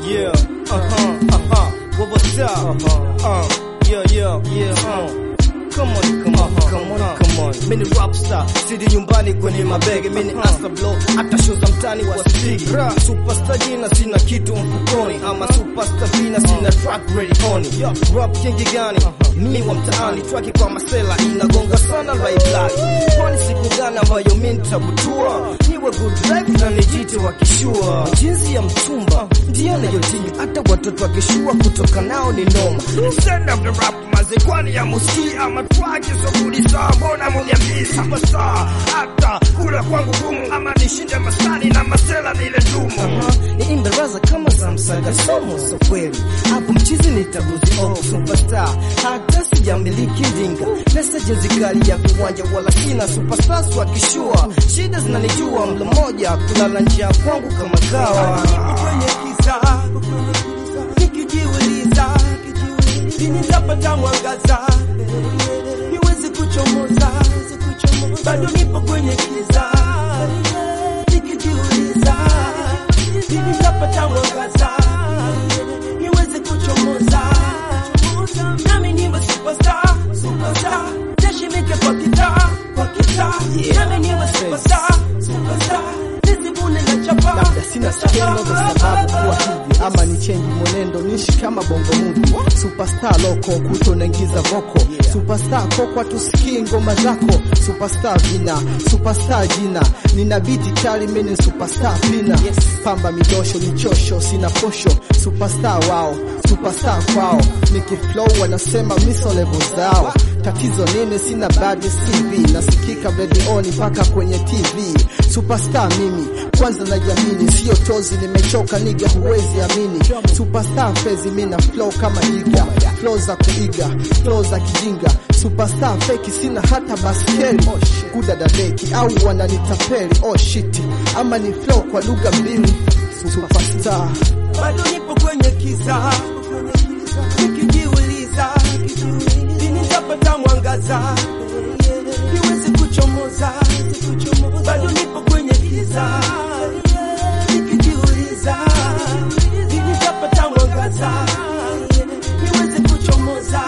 Yeah, uh-huh, uh-huh. What was up? Uh, yeah, yeah, yeah, uh. Come on, come on, come on, come on. Mimi ni rap star, sidi nyumbani kwenye mabege. Mimi ni Asta Blow, hata show za mtani wasipigi. Superstar jina sina kitu mfukoni, ama superstar vina sina track ready on. Rap kingi gani? Mimi wa mtaani, track kwa masela inagonga sana live live. Kwani siku gani ambayo mimi nitabutua? Niwe good life na nijite wakishua. Jinsi ya mtumba ndio nayotinyu, hata watoto wakishua kutoka nao ni noma. Stand up the rap maze kwani ya muski ama twake sokuli saa mbona muniambii superstar hata kula kwangu gumu ama nishinde masani na masela nile dumu ni imbaraza kama za msaga somo so kweli hapo mchizi nitaguzi oh superstar hata sijamiliki ndinga message zikali ya viwanja wala sina superstar wakishua shida zinanijua mlo moja kulala njia kwangu kama kawa kwenye kiza nikijiuliza lini nitapata mwangaza niweze kuchomoza bado nipo kwenye kiza nikijiuliza lini nitapata mwangaza niweze kuchomoza nami niwe superstar superstar teshimike kwa kitaa kwa kitaa nami niwe superstar superstar nisibune na chapa labda sina skendo za sababu kuwa hivi ama ni chenji mwenendo nishi kama bongo movie superstar loko kuto naingiza voko superstar kokwa tusikii ngoma zako superstar vina superstar jina nina biti kali mimi superstar pina pamba midosho michosho sina posho superstar wao superstar kwao nikiflow wanasema miso level zao tatizo nini sina bad CV nasikika redioni mpaka kwenye TV superstar mimi kwanza najiamini sio tozi nimechoka niga huwezi amini superstar fezi mina flow kama iga flow za kuiga flow za kijinga superstar feki sina hata baskeli kudadadeki au wananitapeli oh shit ama ni flow kwa lugha mbili superstar bado nipo kwenye kiza nikijiuliza lini nitapata mwangaza niweze kuchomoza bado nipo kwenye kiza nikijiuliza lini nitapata mwangaza niweze kuchomoza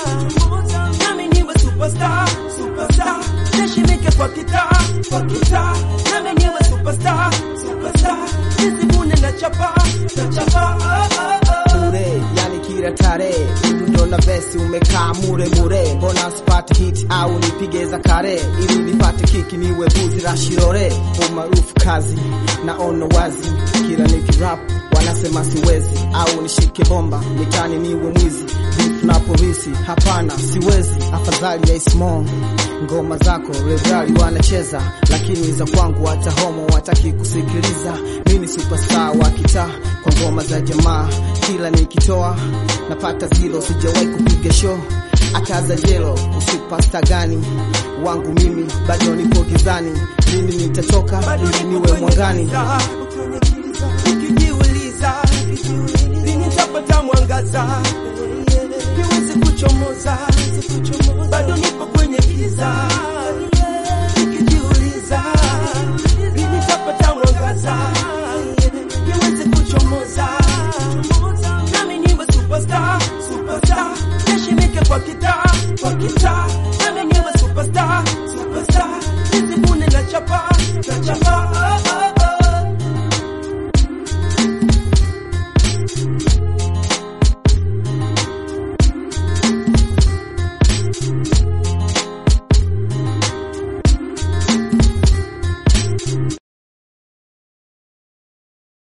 nami niwe superstar superstar nishimike kwa kitaa kwa kitaa nami niwe superstar superstar nisibune na chapa na chapa mure yani kila tarehe mdundo na vesi umekaa mure mure mbona sipate hit au nipige za kare ili nipate kiki niwe buzi la shirore umaarufu kazi naona wazi kila nikirap wanasema siwezi au nishike bomba mitani niwe mwizi vifu na polisi hapana siwezi afadhali ya ismong ngoma zako regali wanacheza lakini za kwangu hata homo wataki kusikiliza mimi superstar wa kitaa kwa ngoma za jamaa kila nikitoa napata zero sijawahi kupiga show akaza jelo usupasta gani wangu mimi bado nipo gizani lini nitatoka ili niwe mwangani nikijiuliza lini nitapata mwangaza niweze kuchomoza bado nipo kwenye kiza nikijiuliza lini nitapata mwangaza niweze kuchomoza nami niwe superstar superstar nishimike kwa kitaa kwa kitaa nami niwe superstar superstar nisibune na chapa na chapa